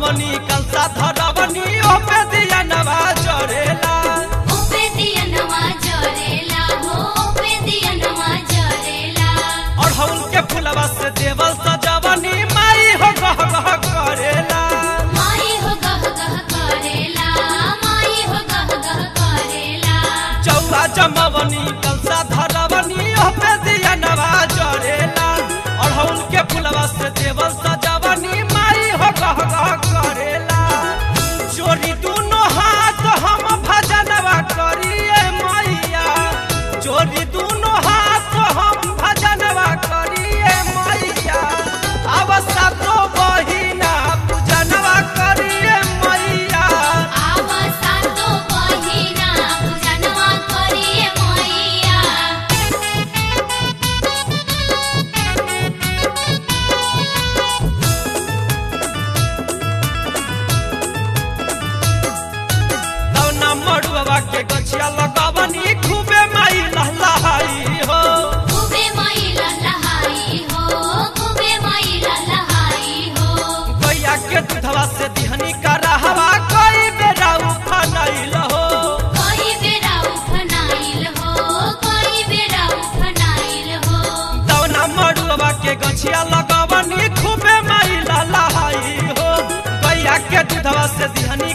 जमवनी कलसा धरवनी ओपे दिया नवा जरेला ओपे दियनवा जरेला हो ओपे दियनवा जरेला अढ़ौल के फुलवा से देवल सजवनी माई हो गह गह करेला माई हो गह गह करेला माई हो गह गह करेला चौरा जमवनी कलसा धरवनी ओपे दिया नवा जरेला अढ़ौल के फुलवा से देवल सजवनी माई हो गह गह करेला चोरी दोनों हाथ हम भजनवा करिए मैया चोरी दोनों हाथ हम भजनवा करिए मैया अब सातो बहिना पूजनवा करिए मैया आव सातो बहिना पूजनवा करिए मैया दौना मड़ुआ के गछिया लगवनी खूबे माई लहलहाई हो खूबे माई ललहाई हो खूबे माई ललहाई हो गैया के दूधवा से दिहनी का रहवा कई बेरा उफनैल हो कई बेरा उफनाइल हो कई बेरा उफनाइल हो दौना मड़ुआ के गछिया लगवनी खूबे माई लहलहाई हो गैया के दूधवा से दिहनी